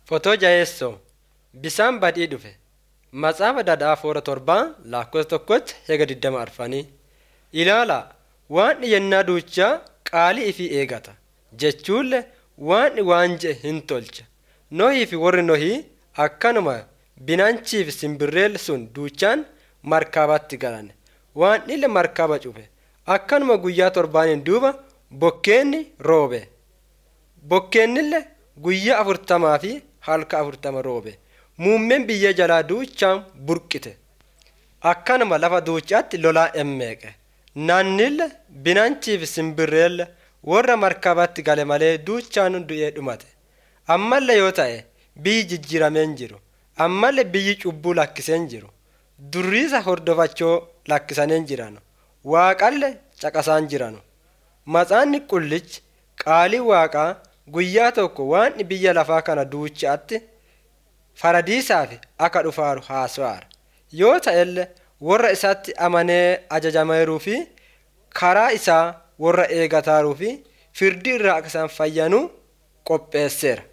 Fotoo jaheessoo bisaan badii dhufe Matsaafa Dadhaa Foora Torbaa lakkoofsa tokkotti hega digdama arfanii ilaalaa waan yennaa duuchaa qaalii ifii eegata jechuunle waan waan je'e hin tolcha nohii fi warri nohii akkanuma binanchii fi simbirreel sun duuchaan markaabatti galan waan ille markaaba cufe akkanuma guyyaa torbaaniin duuba bokkeenni roobe bokkeennille guyyaa afurtamaa fi halka afurtama roobe muummeen biyya jalaa duuchaan burqite akkanuma lafa duucaatti lolaa emmeeqe naannille binanchii fi simbirreelle warra markabatti gale malee duuchaan du'ee dhumate ammallee yoo ta'e biyyi jijjiirameen jiru ammallee biyyi cubbuu lakkiseen jiru durriisa hordofachoo lakkisaniin jiranu waaqalle caqasaan jiranu matsaanni qullichi qaalii waaqaa guyyaa tokko waan biyya lafaa kana duuchaatti faradiisaaf akka dhufaaru haasa'aara yoo ta'ellee warra isaatti amanee ajajameeruu fi karaa isaa warra eegataaruu fi firdii irraa akka isaan fayyanuu qopheesseera.